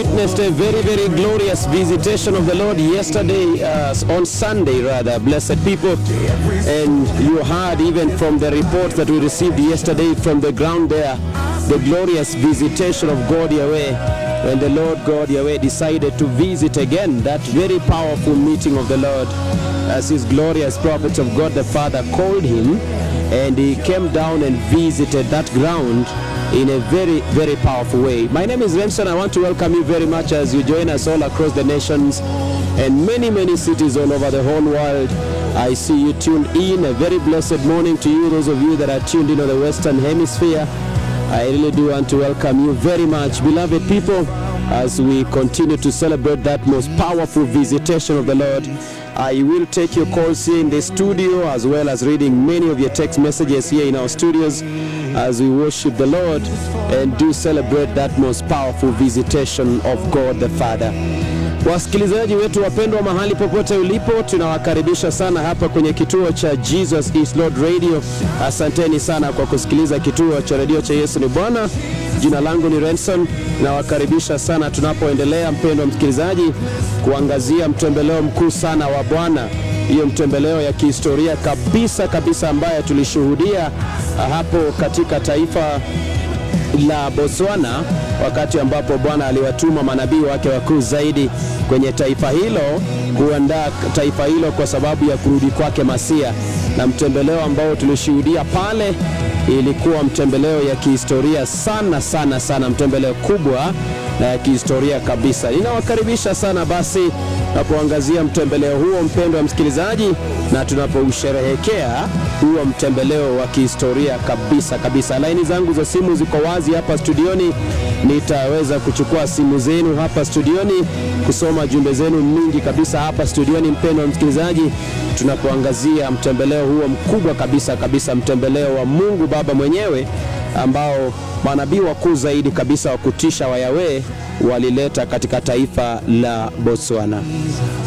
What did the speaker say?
witnessed a very, very glorious visitation of the Lord yesterday, uh, on Sunday rather, blessed people. And you heard even from the reports that we received yesterday from the ground there, the glorious visitation of God Yahweh. When the Lord God Yahweh decided to visit again that very powerful meeting of the Lord, as his glorious prophets of God the Father called him, and he came down and visited that ground in a very, very powerful way. My name is Remson. I want to welcome you very much as you join us all across the nations and many, many cities all over the whole world. I see you tuned in. A very blessed morning to you, those of you that are tuned in on the Western Hemisphere. I really do want to welcome you very much, beloved people, as we continue to celebrate that most powerful visitation of the Lord. I will take your calls here in the studio as well as reading many of your text messages here in our studios as we worship the Lord and do celebrate that most powerful visitation of God the Father. Wasikilizaji wetu wapendwa, mahali popote ulipo, tunawakaribisha sana hapa kwenye kituo cha Jesus is Lord Radio. Asanteni sana kwa kusikiliza kituo cha redio cha Yesu ni Bwana. Jina langu ni Renson, nawakaribisha sana tunapoendelea, mpendwa msikilizaji, kuangazia mtembeleo mkuu sana wa Bwana, hiyo mtembeleo ya kihistoria kabisa kabisa ambayo tulishuhudia hapo katika taifa la Botswana wakati ambapo Bwana aliwatuma manabii wake wakuu zaidi kwenye taifa hilo kuandaa taifa hilo kwa sababu ya kurudi kwake Masia, na mtembeleo ambao tulishuhudia pale ilikuwa mtembeleo ya kihistoria sana sana sana, mtembeleo kubwa na ya kihistoria kabisa. Ninawakaribisha sana basi tunapoangazia mtembeleo huo, mpendwa msikilizaji, na tunapousherehekea huo mtembeleo wa kihistoria kabisa kabisa. Laini zangu za simu ziko wazi hapa studioni, nitaweza kuchukua simu zenu hapa studioni, kusoma jumbe zenu mingi kabisa hapa studioni, mpendwa msikilizaji, tunapoangazia mtembeleo huo mkubwa kabisa kabisa, mtembeleo wa Mungu Baba mwenyewe ambao manabii wakuu zaidi kabisa wa kutisha wa Yahweh walileta katika taifa la Botswana.